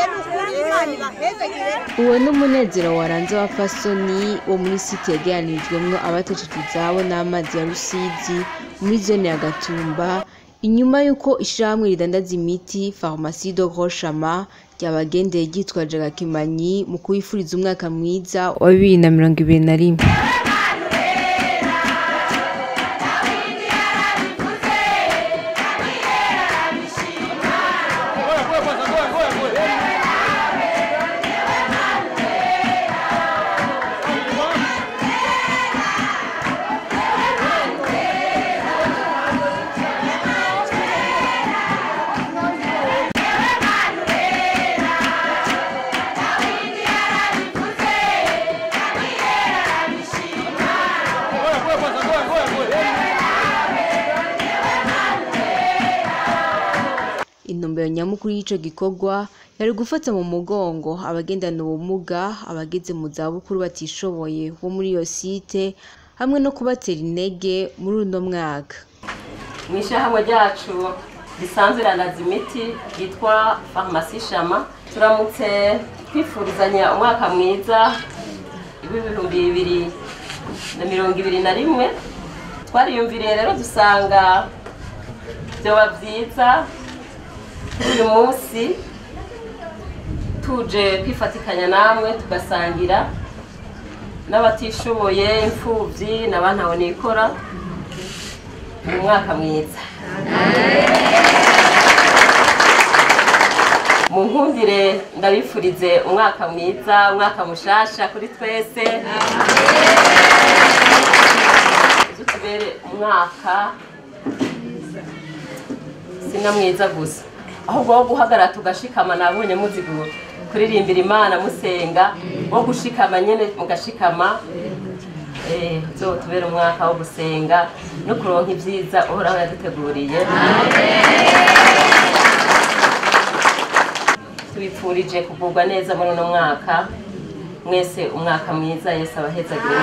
uwo ni umunezero waranze wa fasoni wo muri site yegeranirijwemwo abateshejwe izabo n'amazi ya rusizi muri zone ya gatumba inyuma y'uko ishirahamwe ridandaza imiti farumasi do groshama ryabagendeye ryitwaje agakemanyi mu kubifuriza umwaka mwiza wa bibiri na mirongo ibiri na rimwe intumbero nyamukuru y'ico gikorwa yari gufata mu mugongo abagendana ubumuga abageze mu zabukuru batishoboye bo muri iyo site hamwe no kubatera intege muri uno mwaka mu ishyirahamwe ryacu risanzwe rirandaza imiti ryitwa farumasi shama turamutse twifurizanya umwaka mwiza w'ibihumbi bibiri na mirongo ibiri na rimwe twariyumviriye rero dusanga byoba byiza uyu munsi tuje kwifatikanya namwe tugasangira n'abatishoboye imfubyi n'abantawe nikora mu mwaka mwiza mu nkundire ndabifurize umwaka mwiza umwaka mushasha kuri twese tubere umwaka sina mwiza gusa ahubwo wo guhagarara tugashikama nabonye muzi gu- kuririmbira imana musenga wo gushikama nyene mugashikama eh uzotubera umwaka wo gusenga no kuronka ibyiza uhoraho yaduteguriye tubipfurije kugubwa neza muri uno mwaka mwese umwaka mwiza yesu abahezagire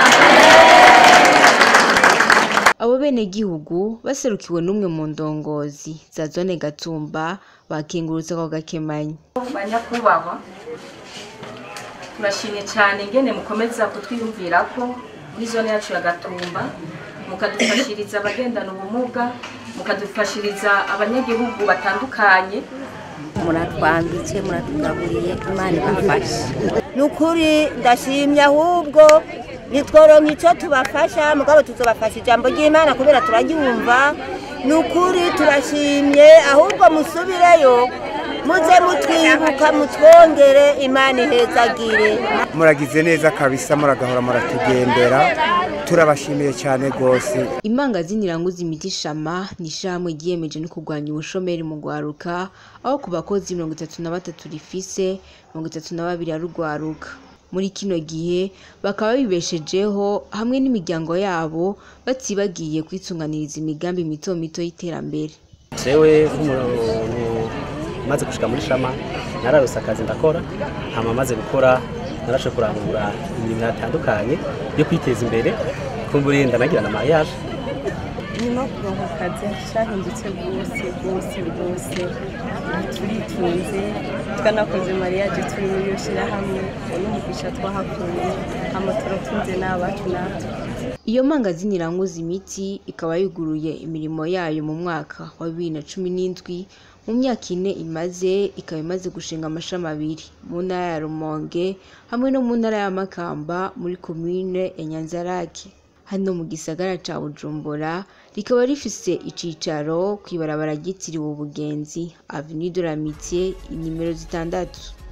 abo benegihugu baserukiwe n'umwe mu ndongozi za zone gatumba bakengurutse ako gakemanyi banyakubahwa turashimye cyane ingene mukomeza kutwiyumvira ko muri zone yacu ya gatumba mukadufashiriza abagendana ubumuga mukadufashiriza abanyagihugu batandukanye muratwambitse muratugaburiye imana ibafashe ni ukuri ndashimye ahubwo nitworonka icyo tubafasha mugabo tuzobafasha ijambo ry'imana kubera turaryumva ni ukuri turashimye ahubwo musubireyo muze mutwibuka mutwongere imana ihezagire muragize neza kabisa muragahora muratugendera turabashimiye cyane rwose imangazini iranguza imiti shama ni ishirahamwe ryiyemeje no kurwanya ubushomeri mu rwaruka aho ku bakozi mirongo itatu na batatu rifise mirongo itatu na babiri arugwaruka muri kino gihe bakaba bibeshejeho hamwe n'imiryango yabo batibagiye kwitunganiriza imigambi mito mito y'iterambere jewe nk'umuntu maze gushika muri shama nararose akazi ndakora hama maze gukora narashe kurangura imirimo itandukanye yo kwiteza imbere kumbura ndanagira na mariage nyuma yo kuronka akazi cyahindutse rwose rwose rwose turitunze twanakoze mariage turi muri iyo shyirahamwe n'umugisha twahakuye hama turatunze n'abacu natwe iyo mangazini iranguza imiti ikaba yuguruye imirimo yayo mu mwaka wa bibiri na cumi n'indwi mu myaka ine imaze ikaba imaze gushinga amashami abiri mu ntara ya rumonge hamwe no mu ntara ya makamba muri komine ya nyanzarake hano mu gisagara ca bujumbura rikaba rifise icicaro kw'ibarabara ryitiriwe ubugenzi avenue de l'amitié inimero zitandatu